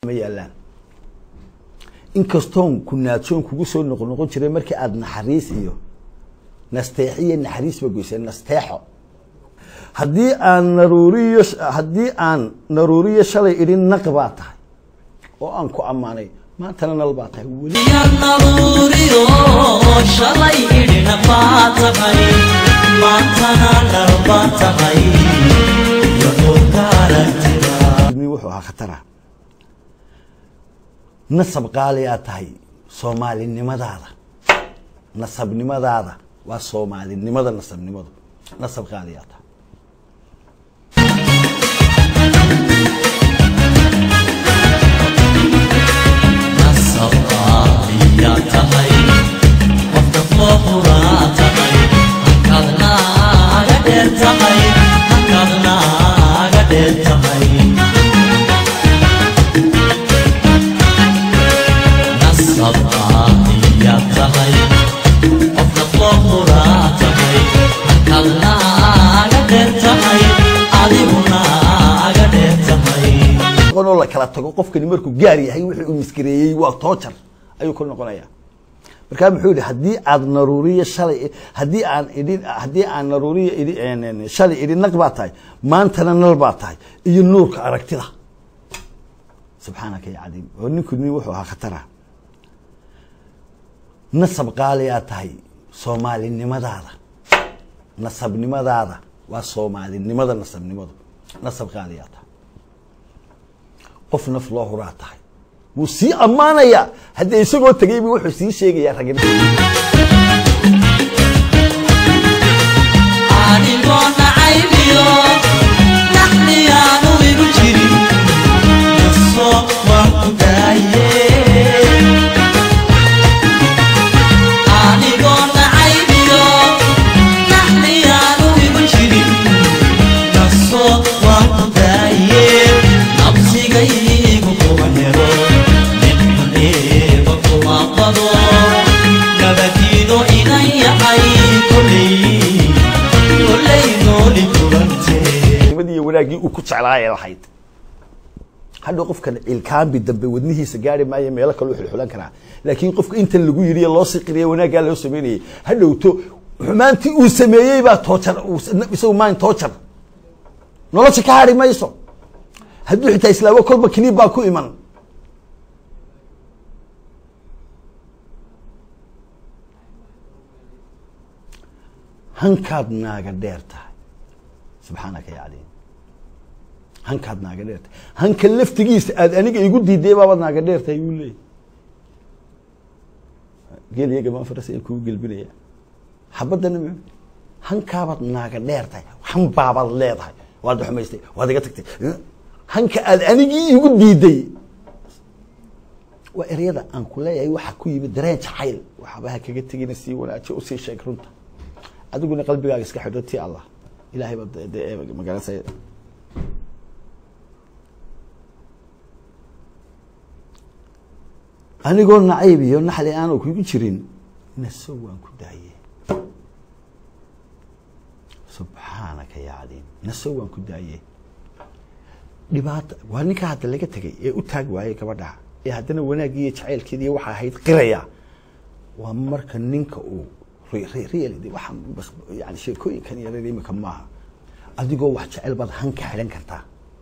ma yaalaan inkastoon ku naadsoon kugu soo noqon noqon jiray markii aada naxariis iyo nasteexo iyo naxariis ba goysay nasteexo haddii aan naruuriyo haddii aan naruuriyo shalay idhi naq baa tahay oo aan ku ammaanay maantana nal baa tahay weli naruuriyo shalay idhina baa tahay maantana nal baa tahay yahuudka aragtida mi wuxuu ahaa khatara nasab qaaliyaa tahay soomaalinimadaada nasabnimadaada waa soomaalinimada nasabnimadu nasab qaaliyaa tahay nasabka ayaa tahay qofka foofuraa tahay halkaadna aga dheer tahay halkaadna aga dheer tahay nasabka ayaa tahay qofka foofuraa tahay halkaadna aga dheer tahay adiguna aga dheer tahay oo la kala tago qofkani markuu gaar yahay wixii uu miskireeyey waa toojar ayuu ku noqonaya markaa muxuu yihi haddii aad naruuriyo shalay haddii aan idhi haddii aan naruuriyo idhi shalay idhi naq baa tahay maantana nal baa tahay iyo nuurka aragtida subxaanaka ya cadiim oo ninku nin wuxuu ahaa khatara nasab qaaliyaa tahay soomaalinimadaada nasabnimadaada waa soomaalinimada nasabnimadu nasab qaaliyaa tahay qof naf loo huraa tahay wuu sii ammaanayaa haddii isagoo tegaybu wuxuu sii sheegayaa ragin anigoo nacaybiyo naxliyaanu igu jirin naso waan ku daaye anigoo nacaybiyo naxliyaanu igu jirin naso waan ku daaye nabsigaygu kuma helo nin xuneeba kuma qado nabadiido inan yahay koley koley nooli kulantee nimadii iyo wanaaggii uu ku jeclaayay lahayd hadhow qofkan ilkaambi dambe wadnihiisa gaari maayo meelo kaleu xulxulan karaa laakiin qofka intan lagu yidhi loo siqiriya wanaaggaa loo sameynayay hadhowto xumaantii uu sameeyey baa toojar isagu maan toojar nolosha ka hadhi mayso hadduu xitaa islaamo kolba kiniib baa ku iman hankaad naaga dheer tahay subxaanaka ya caliim hankaad naaga dheer tahay hanka laftigiisa aad aniga igu diiday baabaad naaga dheer tahay buu leeyay geel iyo gamaan faras ay kugu gelbinaya xabadana m hankaabaad naaga dheer tahay han baabaad leedahay waad xumaystay waad iga tagtay hanka aad anigii igu diiday waa eryada aan ku leeyahay waxa ku yimid dareen jacayl waxba ha kaga tegina sii wanaajiyo usii sheeg runta adiguna qalbigaaga iska xidho ti allah ilahay baa de magaranasa anigoo nacayb iyo naxli aanu kugu jirin naso waan ku daaye subxaanaka ya caliim naso waan ku daaye dhibaata waa ninkaa hadda laga tegay ee u taag waayey gabadha ee haddana wanaaggii iyo jacaylkeedi iyo waxa ahayd qiraya waa marka ninka uu real waxaa yani sheekooyinkan yarar imika maaha adigoo wax jecel baad hanka xidhan kartaa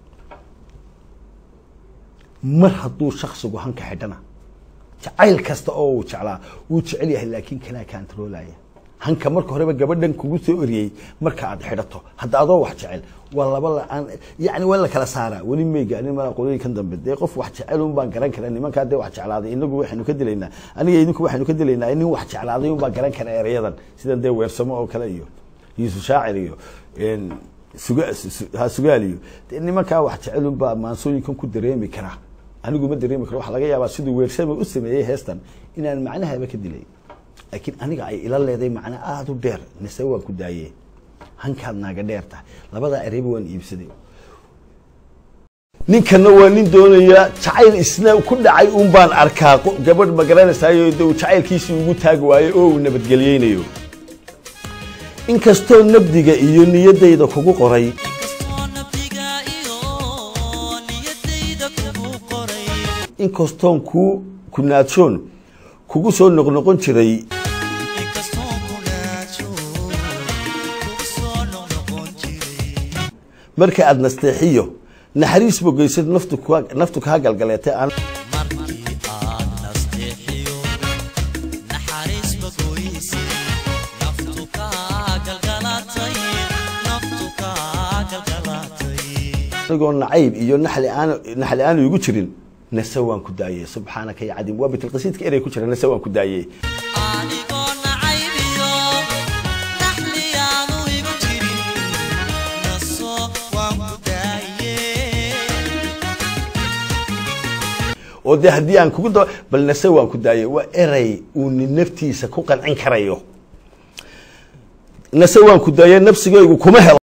mar hadduu shaksigu hanka xidhana jacayl kasta oo uu jeclaa wuu jecel yahay laakiin kanaa kantaroolaya hanka marka horeba gabadhan kugu soo eriyey marka aad xidhato hadda adoo wax jecel waa laba la-aan yani waa la kala saaraa weli may gaarin mala qolooyinkan dambe dee qof wax jecel un baan garan karaa nimankaa dee wax jeclaaday inagu waxaynu ka dilaynaa aniga idinku waxaynu ka dilaynaa nin wax jeclaaday un baan garan karaa erayadan sidan dee weersamo oo kale iyo yuusuf shaacir iyo suga ha sugaal iyo dee nimankaa wax jecel un baa maansooyinkan ku dareemi karaa anigu ma dareemi karo waxaa laga yaabaa siduu weersame u sameeyey heestan inaan macnahaba ka dilay laakiin aniga ay ila leeday macna aada u dheer nise waan ku daayee hankaad naaga dheer tahay labadaa ereyba waan iibsaday ninkana waa nin doonaya jacayl isna ku dhacay un baan arkaa gabadh ma garanaysayo de uu jacaylkiisii ugu taagi waayo oo uu nabadgelyeynayo inkastoo nabdiga iyo niyaddayda kugu qoray kastoo nabdiga iyo niyadayda kugu qoray inkastoon kuu kunaadshoon kugu soo noqnoqon jiray inkastoo kunaajo kugu soo noqnoqon jiray marka aada nasteexiyo naxariis bogeysad naftu kuga- naftu kaa galgaleetay aan markii aad nasteexiyo naxariis bagoysay naftu kaa galgalatay naftu kaa galgalatay anigoo nacayb iyo naxli aan naxli aanu igu jirin nase waan ku daayey subxaanaka ya cadiim waa bitilqasiidka erey ku jira nase waan ku daayey anigoo nacaybiyo naxliyaanu igu jirin naso waan ku daaye oo dee haddii aan kugu da bal nase waan ku daayey waa erey uu nin naftiisa ku qancin karayo nase waan ku daayey nafsigaygu kuma helo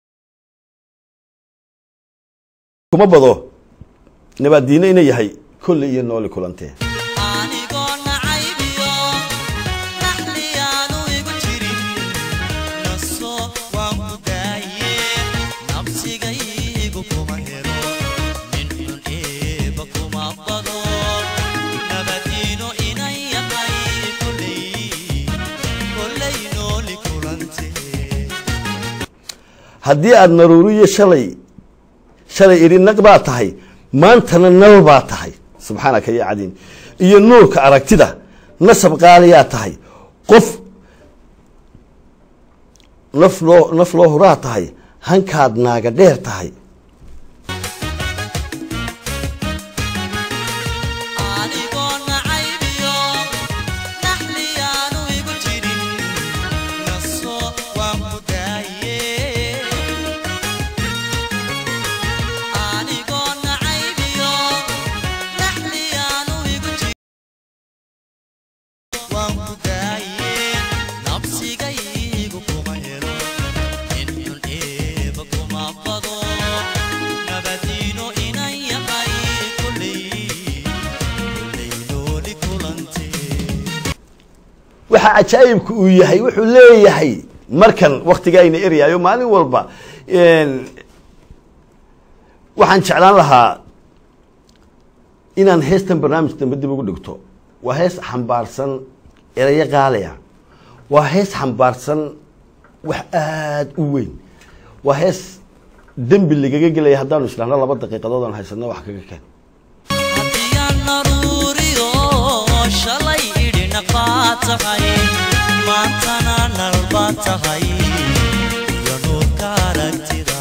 kuma bado nabaaddiine ina yahay kolle iyo nooli kulantee anigoo nacaybiyo naxliyaanu igu jirin naso waan ku daaye nabsigaygu kuma helo nin xun eeba kuma bado nabadiino inan yahay kolley kolley nooli kulantee haddii aada naruuriyo shalay shalay idhi naq baa tahay maantana nal baa tahay subxaanaka ya cadiim iyo nuurka aragtida nasab qaaliyaa tahay qof naf loo naf loo huraa tahay hankaad naaga dheer tahay anigoo nacaybiyo naxliyaanu igu jirin naso waan ku daaye anigoo nacaybiyo naxliyaanu igu jirin waan ku daaye nabsigaygu kuma helo nin xun eeba kuma bado nabadiino inan yahay kolley kolley nooli kulantee waxa cajaa'ibka uu yahay wuxuu leeyahay markan waktiga ayna eryaayo maalin walba een, waxaan jeclaan lahaa inaan heestan barnaamij dambe dib ugu dhigto waa hees xambaarsan erayo qaaliya waa hees xambaarsan wax aada u weyn waa hees dembi lagaga gelaya haddaanu isdhahno laba daqiiqadood aan haysano wax kaga keen haddiyaan naruuriyo shalay idhina baa tahay maantana nal baa tahay iyo nuurka aragtida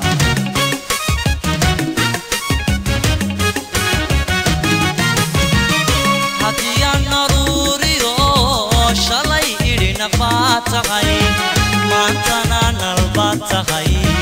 haddiyaan naruuriyo shalay idhina baa tahay maantana nal baa tahay